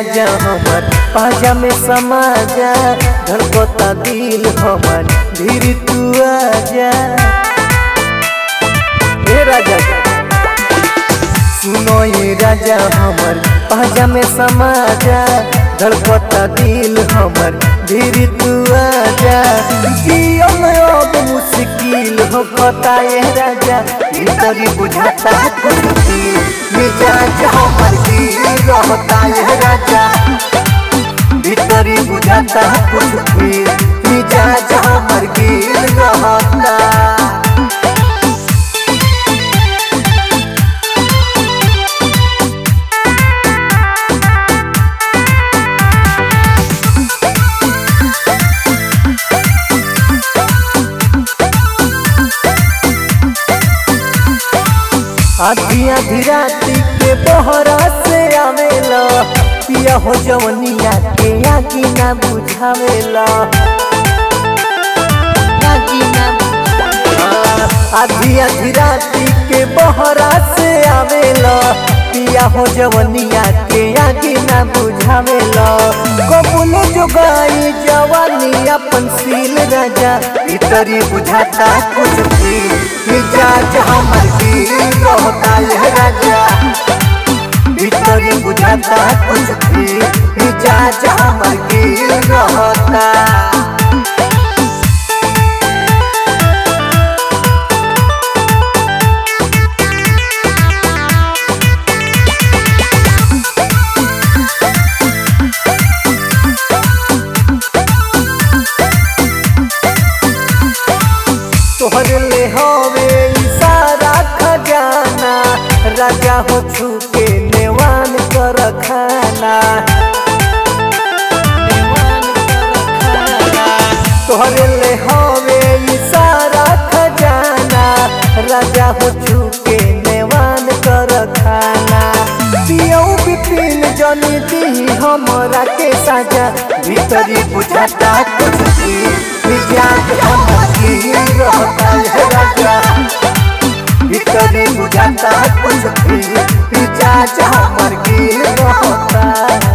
राजा हमर पाजा में समा जा धड़कता दिल हमर धीरे तू आजा हे राजा सुनो ये राजा हमर पाजा में समा जा धड़कता दिल हमर धीरे तू आजा जियो में अब मुश्किल हो कता ये राजा भीतरी बुझाता कुछ दिल मिजाज हमर दिल रहता ये राजा भीतरी बुझाता कुछ दिल मिजाज हमर दिल रहता आधी आधी राती के बहरा से आवेला पिया हो जवनिया के आगी ना बुझावेला आगी ना बुझावेला। आधी आधी राती के बहरा से आवेला पिया हो जवनिया के आगी ना बुझावेला कबूल जोगाई जवानी अपन सील राजा भीतरी बुझाता कुछ फील मिजाज हमर दिल रहता है राजा भीतरी बुझाता कुछ फील मिजाज हमर दिल रहता तोहर ले हवे इशारा खजाना राजा हो छुके नेवान कर खाना तोहर ले हवे इशारा खजाना राजा हो छुके नेवान कर खाना पियौ बिपिन जनी दी हमरा के साजा भीतरी बुझाता कुछ भी मिजाज हमर दिल रहता है राजा भीतरी बुझाता कुछ भी मिजाज हमर दिल रहता